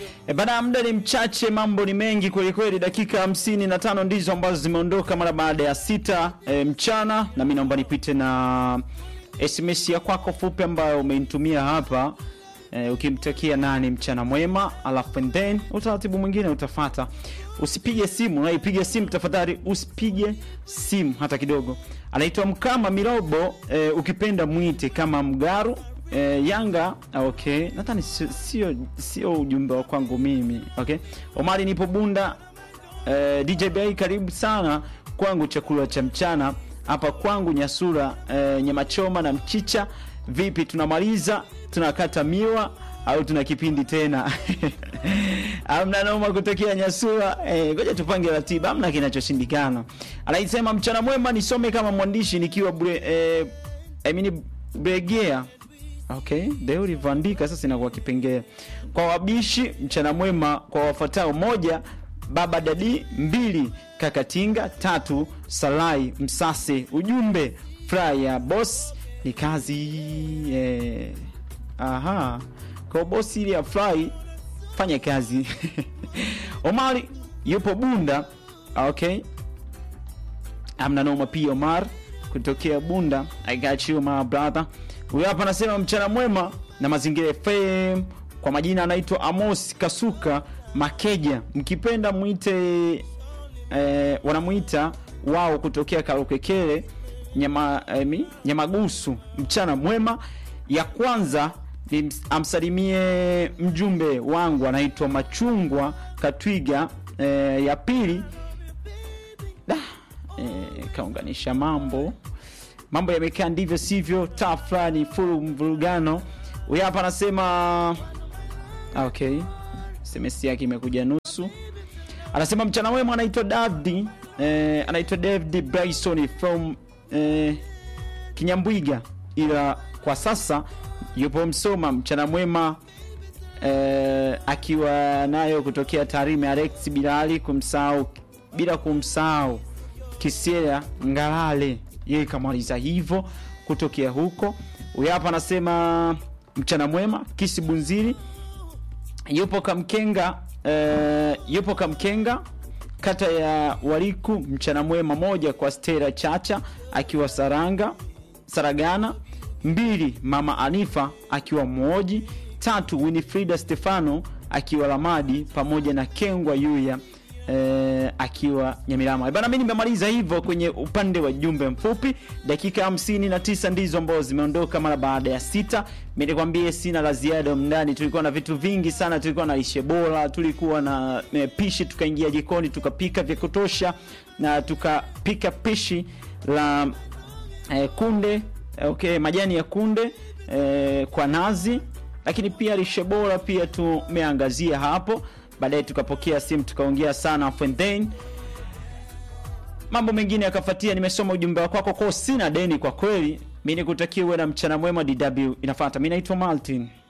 E bana, muda ni mchache, mambo ni mengi kweli kweli. Dakika hamsini na tano ndizo ambazo zimeondoka mara baada ya sita e, mchana, na mimi naomba nipite na SMS ya kwako fupi ambayo umenitumia hapa e, ukimtakia nani mchana mwema, alafu and then utaratibu mwingine utafata. Usipige simu, unaipiga simu tafadhali, usipige simu hata kidogo. Anaitwa Mkama Mirobo, e, ukipenda mwite kama Mgaru e, Yanga. Okay, nadhani sio sio sio ujumbe wa kwangu mimi. Okay, Omari nipo Bunda. E, DJ Bay karibu sana kwangu, chakula cha mchana hapa kwangu Nyasura, e, nyama choma na mchicha. Vipi, tunamaliza tunakata miwa au tuna kipindi tena? amna noma kutokea Nyasura. Eh, ngoja tupange ratiba, amna kinachoshindikana. Anaisema mchana mwema, nisome kama mwandishi nikiwa bre, eh, I mean Bregea. Okay, leo ulivyoandika sasa inakuwa kipengele. Kwa wabishi, mchana mwema kwa wafuatao: moja, baba dadi; mbili, kakatinga; tatu, salai msase. Ujumbe furaha ya boss ni kazi eh. Aha, kwa bosi ili afurahi fanya kazi. Omari yupo Bunda. Okay, amna noma. Pia Omar kutokea Bunda, I got you my brother. Huyu hapa anasema mchana mwema na Mazingira FM. Kwa majina anaitwa Amos Kasuka Makeja, mkipenda mwite eh, wanamuita wao kutokea Karokekele nyama, eh, Nyamagusu. Mchana mwema. Ya kwanza ni amsalimie mjumbe wangu anaitwa Machungwa Katwiga. E, ya pili da, e, kaunganisha mambo mambo yamekaa ndivyo sivyo, taa fulani fulu mvurugano. Huyu hapa anasema okay, SMS yake imekuja nusu. Anasema mchana wema, anaitwa David e, anaitwa David Bryson from e, Kinyambwiga, ila kwa sasa yupo Msoma. Mchana mwema eh, akiwa nayo kutokea Tarime. Alex Bilali kumsahau, bila kumsahau Kisiera Ngalale, yeye kamaliza hivyo kutokea huko. Huyu hapa anasema mchana mwema Kisi Bunziri, yupo Kamkenga eh, yupo Kamkenga kata ya Wariku. Mchana mwema moja kwa Stera Chacha akiwa Saranga Saragana mbili mama Anifa akiwa Mwoji, tatu Winifrida Stefano akiwa Lamadi, pamoja na Kengwa Yuya eh, akiwa Nyamirama. Bana, mimi nimemaliza hivyo kwenye upande wa jumbe mfupi. Dakika hamsini na tisa ndizo ambazo zimeondoka mara baada ya sita. Mimi nikwambie sina la ziada mndani, tulikuwa na vitu vingi sana, tulikuwa na lishe bora, tulikuwa na eh, pishi, tukaingia jikoni tukapika vya kutosha na tukapika pishi la eh, kunde Okay, majani ya kunde eh, kwa nazi, lakini pia lishe bora pia tumeangazia hapo. Baadaye tukapokea simu tukaongea sana, and then mambo mengine yakafuatia. Nimesoma ujumbe wako kwako, sina deni kwa kweli. Mimi nikutakia uwe na mchana mwema. DW inafuata. Mimi naitwa Martin.